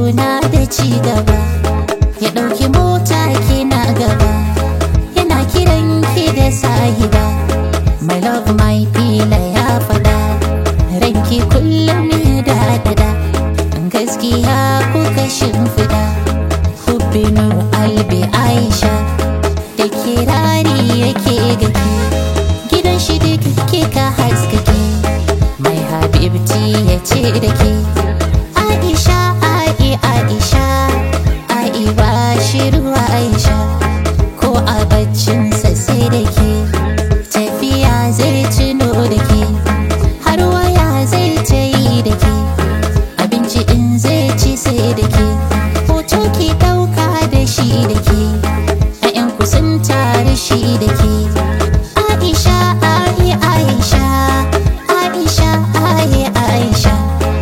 suna da ci gaba ya ɗauki mota kina gaba yana kiran ki da sahiba my love my fila ya faɗa ranki kullum da dada gaskiya kuka shimfiɗa hubbinu albi aisha da kirari yake gake gidan shi duk kika haskake mai habibti ya ce da ke aisha ai aisha ai ba shi ruwa aisha ko a baccinsa sai da ke tafiya zai tuno da ke har waya zai ta yi da ke abinci in zai ci sai da ke hoto ki ɗauka da shi da ke a ku sun tare shi da ke aisha ai aisha aisha ai aisha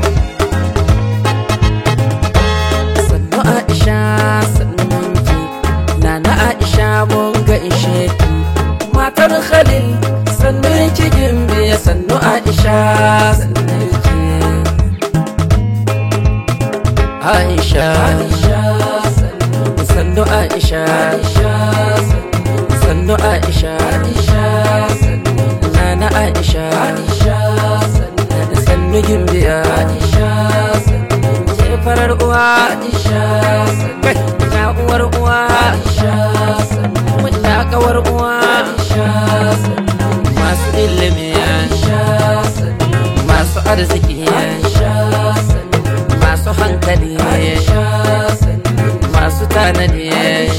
sannu aisha sannun ki nana aisha mun ga ishe ki matar khalil sannun ki gimbe sannu aisha sannun ki aisha sannu aisha sannu aisha nana aisha sannu gimbiya ke farar uwa kai na uwar uwa wata kawar uwa masu ilimi masu arziki masu hankali masu tanadi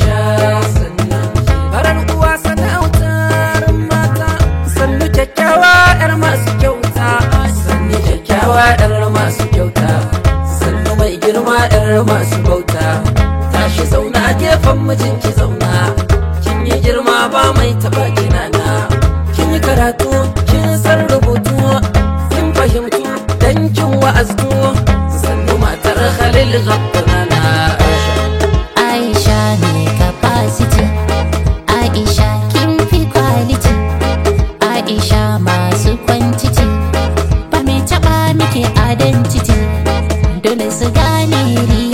farar uwa sana'autar mata sannu kyakkyawa yar masu kyauta sannu kyakkyawa yar masu kyauta sannu mai girma yar masu bauta tashi zauna gefen mijinki zauna kin yi girma ba mai taba kinana kin yi karatu kin san rubutu kin fahimtu dan kin wa'aztu sannu matar khalil gabbanana aisha Aisha ne capacity Aisha kin fi quality Aisha masu quantity ba mai taba miki identity dole su gane